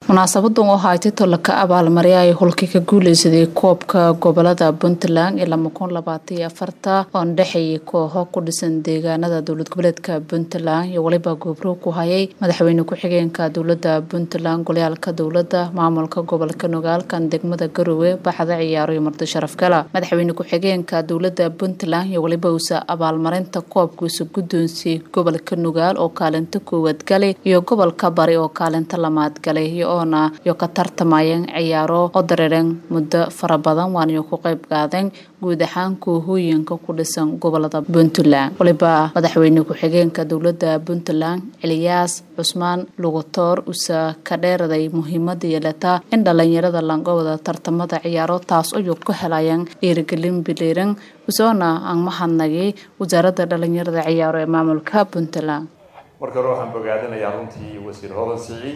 munaasabadan oo ahaatay tolaka abaalmarya ay hulka ka guuleysaday koobka gobolada puntland ee lama kun labaataiyo afarta oo dhexeeyay kooxo ku dhisan deegaanada dowlad goboleedka puntland iyo weliba goobro ku hayay madaxweyne ku-xigeenka dowlada puntland golyaalka dowlada maamulka gobolka nogaalkan degmada garowe baxda ciyaaro iyo marti sharaf gala madaxweyne ku-xigeenka dowlada puntland iyo weliba uusa abaalmarinta koobkiisa guddoonsiyey gobolka nogaal oo kaalinta koowaad galay iyo gobolka bari oo kaalinta lamaad galay oona iyo ka tartamayeen ciyaaro oo dareereen muddo fara badan waaniyo ku qayb qaadeen guud ahaan koohooyinka ku dhisan gobolada puntland waliba madaxweyne ku-xigeenka dowlada puntland celiyaas cusmaan lugutoor usa ka dheeraday muhiimada yeelata in dhalinyarada langowda tartamada ciyaaro taas ayuu ku helayeen dhiirigelin biliiran usoona aan mahadnagay wasaaradda dhalinyarada ciyaaro ee maamulka puntland marka hore waxaan bogaadinayaa runtii wasiir hodan siciid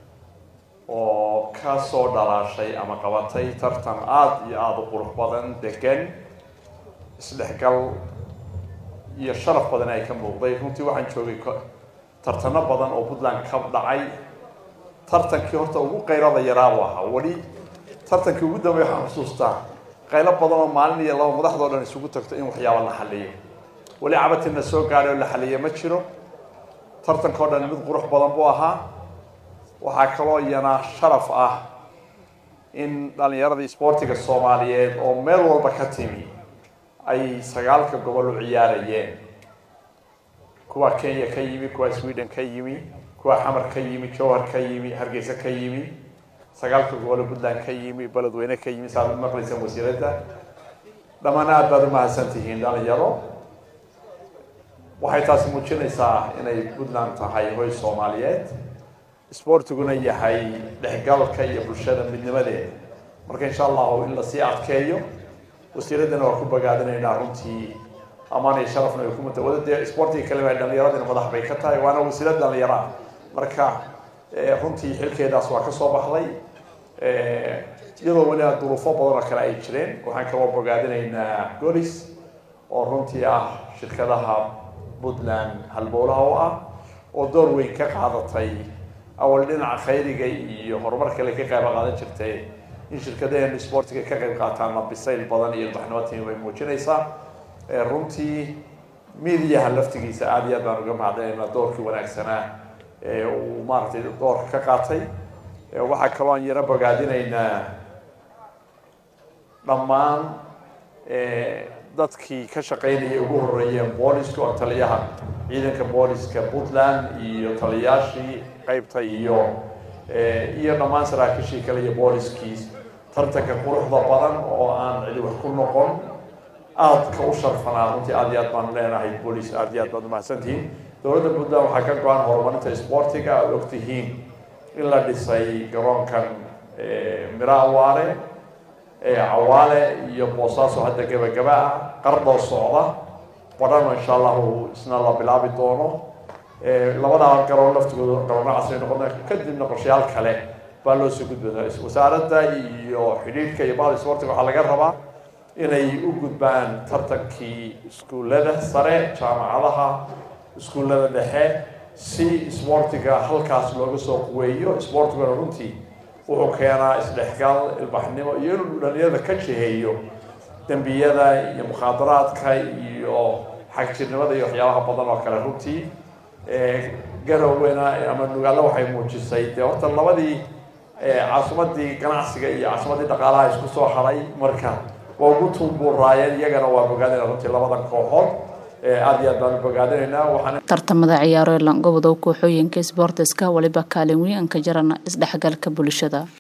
oo ka soo dhalaashay ama qabatay tartan aada iyo aada u qurux badan degan isdhexgal iyo sharaf badan ay ka muuqday runtii waxaan joogay tartano badan oo puntland ka dhacay tartankii horta ugu qaylada yaraabu ahaa weli tartankii ugu dambeey waxaan xusuustaa qaylo badan oo maalin iyo laba madaxdoo dhan isugu tagto in waxyaaba la xaliyo weli cabatina soo gaadhay oo la xaliyo ma jiro tartanka o dhan mid qurux badan buu ahaa waxaa kaloo iyana sharaf ah in dhalinyaradii isboortiga soomaaliyeed oo meel walba ka timi ay sagaalka gobol u ciyaarayeen kuwa kenya ka yimi kuwa sweden ka yimi kuwa xamar ka yimi jowhar ka yimi hargeysa ka yimi sagaalka gobol puntland ka yimi beledweyne ka yimi saad maqlaysaan wasiiradda dhammaan aada baad umahadsan tihiin dhalinyaro waxay taasi muujinaysaa inay puntland tahay hoy soomaaliyeed isboortiguna yahay dhexgalka iyo bulshada midnimadeeda marka insha allahu in lasii adkeeyo wasiiraddana waa ku bogaadinaynaa runtii amaan iyo sharafna ay kumata wada dee isboortiga kaleba dhalinyaradina madax bay ka tahay waana wasiirad dhalinyaro ah marka runtii xilkeedaas waa kasoo baxday iyadoo weliba duruufo badan oo kale ay jireen waxaan kaloo bogaadinaynaa golis oo runtii ah shirkadaha puntland halbowlaha u ah oo door weyn ka qaadatay awal dhinaca khayriga iyo horumar kale ka qayb qaadan jirtay in shirkadaheen isboortiga ka qayb qaataana bisayl badan iyo ilbaxnimo timi bay muujinaysaa runtii midiyaha laftigiisa aada iyo aad baan uga mahadinaynaa doorkii wanaagsanaa ee uu maaragtay doorka ka qaatay waxaa kaloo aan yaro bogaadinaynaa dhammaan dadkii ka shaqeynayay ugu horeeyeen booliska oo taliyaha ciidanka booliska puntland iyo taliyaashii qeybta iyo iyo dhammaan saraakiishii kale iyo booliskii tartanka quruxda badan oo aan cidi wax ku noqon aadka u sharfanaa runtii aada iyo aad baan leenahay booliis aada iyo aad baad umahadsantihiin dowladda puntland waxaa ka go-an horumarinta isboortiga aada ogtihiin in la dhisay garoonkan miro awaare cawaale iyo boosaaso hadda gabagaba ah qardoo socda badhano insha allahu isna la bilaabi doono labadaa garoon laftigooda garoona casri noqon kadibna qorshayaal kale baa loo soo gudbaa wasaaradda iyo xidhiidhka iyo bahda isboortiga waxaa laga rabaa inay u gudbaan tartankii iskuullada sare jaamacadaha iskuullada dhexe si isboortiga halkaas looga soo quweeyo isboortiguna runtii wuxuu keenaa isdhexgal ilbaxnimo iyo inuu dhalinyarada ka jiheeyo dembiyada iyo mukhaadaraadka iyo xagjirnimada iyo waxyaabaha badan oo kale runtii garowena ama nugaalla waxay muujisay dee horta labadii caasimadii ganacsiga iyo caasimadii dhaqaalaha isku soo haray marka waa ugu tuunbuuraayeen iyagana waa bogaadina runtii labadan kooxood aada iyo aad baan bogaadinaynaa waxaan tartamada ciyaaro ee langobado kooxooyinka sboortiska waliba kaalin weyn an ka jarana isdhexgalka bulshada